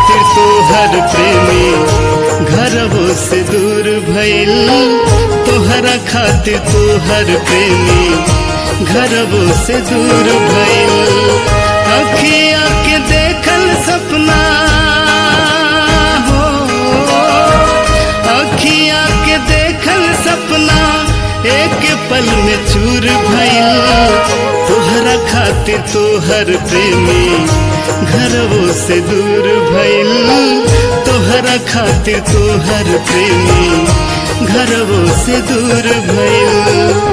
खातिर तोहर प्रेमी घरवो से दूर भइल तोहरा खातिर तोहर प्रेमी घरवो से दूर भइल अखिया के देखल सपना हो अखिया के देखल सपना एक पल में चूर भइल तोहरा खातिर तोहर प्रेमी घरवो से दूर भइल तोहरा खातिर तोहर प्रेमी घरवो से दूर भइल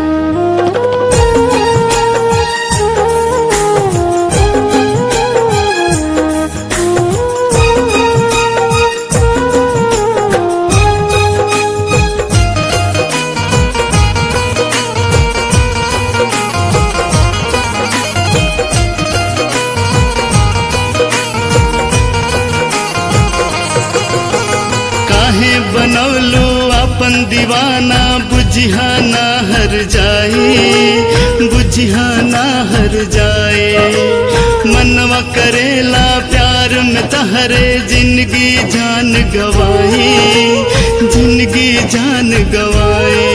काहे बनौलो अपन दीवाना बुझियाना हर जाए बुझियाना हर जाए मनवा करेला प्यार में तहरे जिंदगी जान गवाए जिंदगी जान गवाए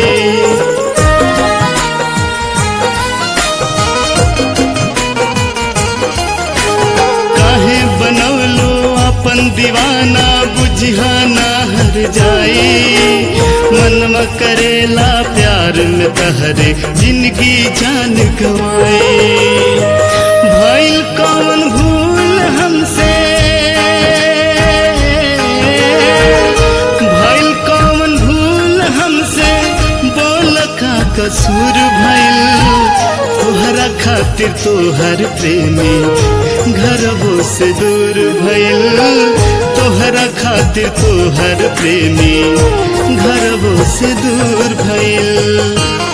काहे बनौलो अपन दीवाना बुझियाना हर जाए मनवा करेला प्यार में तहरे जिंदगी जान गवाए भइल कौन भूल हमसे भइल कौन भूल हमसे बोल का कसूर भइल तोहरा खातिर तोहर प्रेमी घरवो से दूर भइल तोहरा खातिर तोहर प्रेमी घरवो से दूर भइल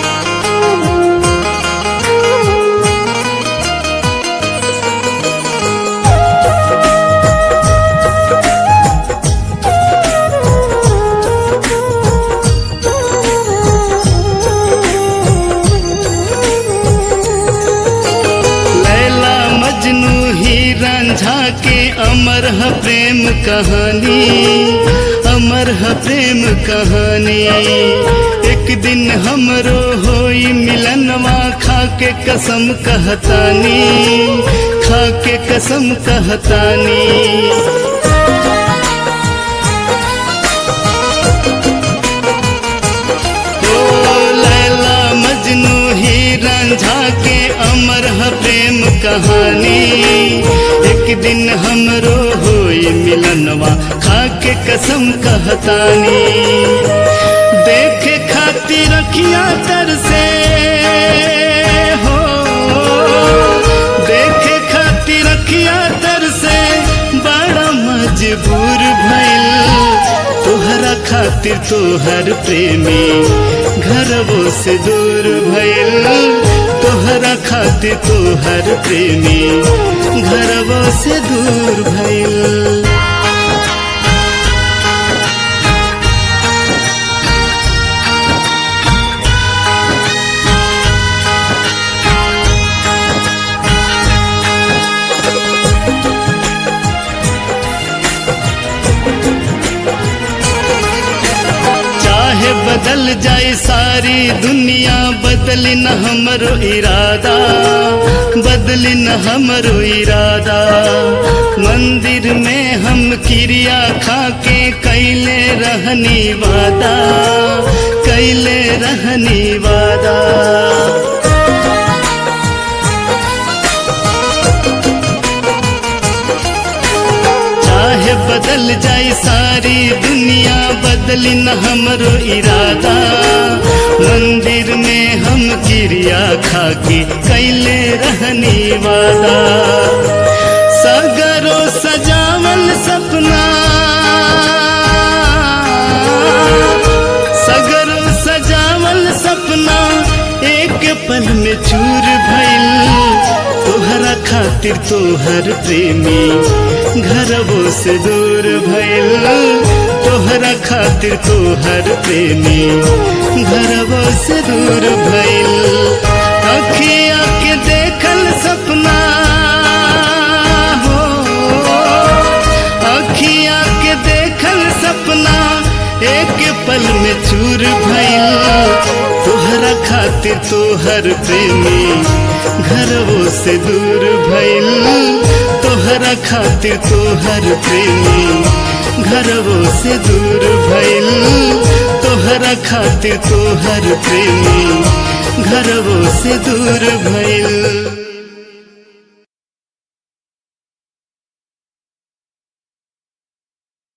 लैला मजनू ही रंझा के अमर है प्रेम कहानी अमर है प्रेम कहानी एक दिन हमरो होई मिलनवा खा के कसम कहतानी खा के कसम कहतानी ओ लैला मजनू ही रंझा के अमर है प्रेम कहानी एक दिन हमरो होई मिलनवा खा के कसम कहतानी देखे खातिर रखिया तर से हो देखे खातिर रखिया तर से बड़ा मजबूर भइल तोहरा खातिर तोहर प्रेमी घरवो से दूर भइल तोहरा खातिर तोहर प्रेमी घरवो से दूर भइल चाहे बदल जाए सारी दुनिया बदली न हमरो इरादा बदली न हमरो इरादा मंदिर में हम क्रिया खा के कैले रहनी वादा कैले रहनी वादा चाहे बदल जाए सारी दुनिया बदली न हमरो इरादा मंदिर में हम क्रिया खा के कैले रहनी वादा सगरो सजावल सपना सगरो सजावल सपना एक पल में चूर भइल तोहरा खातिर तोहर प्रेमी घरवो से दूर भइल तोहरा खातिर तोहर प्रेमी घरवो से दूर भइल अखिया के देखल सपना हो तोहरा खातिर तोहर प्रेमी घरवो से दूर भइल तोहरा खातिर तोहर प्रेमी घरवो से दूर भइल तोहरा खातिर तोहर प्रेमी घरवो से दूर भइल